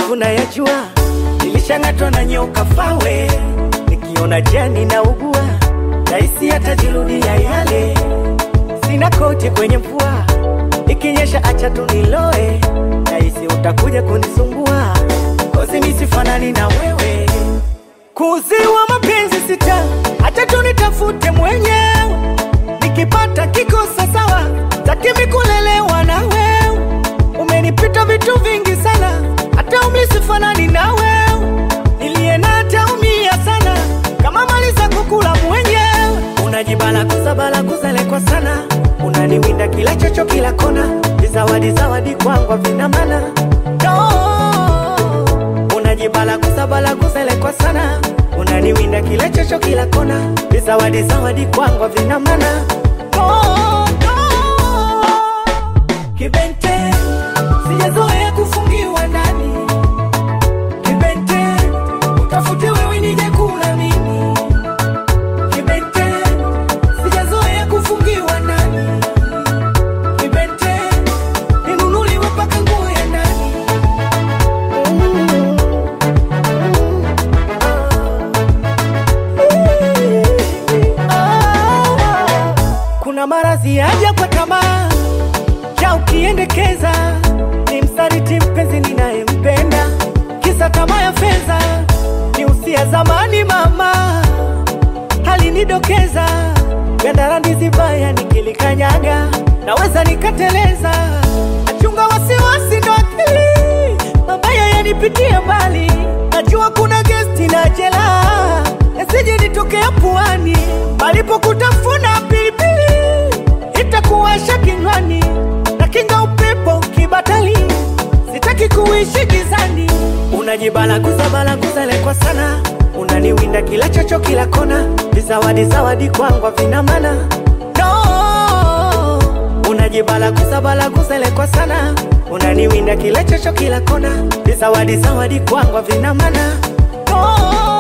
yangu nayajua, nilishang'atwa na nyoka fawe, nikiona jani na ugua, rahisi hatajirudia yale. Sina koti kwenye mvua, ikinyesha acha tu niloe, rahisi utakuja kunisumbua, kozi misifanani na wewe kuziwa mapenzi sita, acha tu nitafute mwenyewe, nikipata kikosa sawa, takimi kulelewa na wewe. Umenipita vitu vingi sana, hata umri sifanani na wewe, niliye na hataumia sana kama mali za kukula mwenyewe. Unajibala kuzabala kuzelekwa sana, unaniwinda kila chocho kila kona, vizawadi zawadi kwangu vina maana no unajibala kusabala kuzelekwa sana unaniwinda kila chocho kila kona vizawadi zawadi kwangu vina maana oh, oh. Kibente sijazoea kufungiwa ndani Kibente utafute wewe nije kula mimi Kibente sijazoea kufungiwa ndani Kibente ninunuliwe mpaka nguo ya ndani Kuna maradhi yaja kwa tamaa ya ukiendekeza, ni msaliti mpenzi ninayempenda, kisa tamaa ya fedha, ni usia zamani mama alinidokeza, gandara ndizi baya nikilikanyaga, naweza nikateleza, achunga wasiwasi ndo akili mabaya yanipitia mbali, najua kuna gesti na jela, yasije nitokea puani, palipo kutafuna pilipili itakuwasha kinywani, na kinga upepo kibatali, sitaki kuishi gizani. Unajibala kuzabala kuzalekwa sana, unaniwinda kila chocho kila kona, vizawadi zawadi kwangu vina maana no unajibala kuzabala kuzelekwa sana unaniwinda kila chocho kila kona vizawadi zawadi kwangu vina maana oh,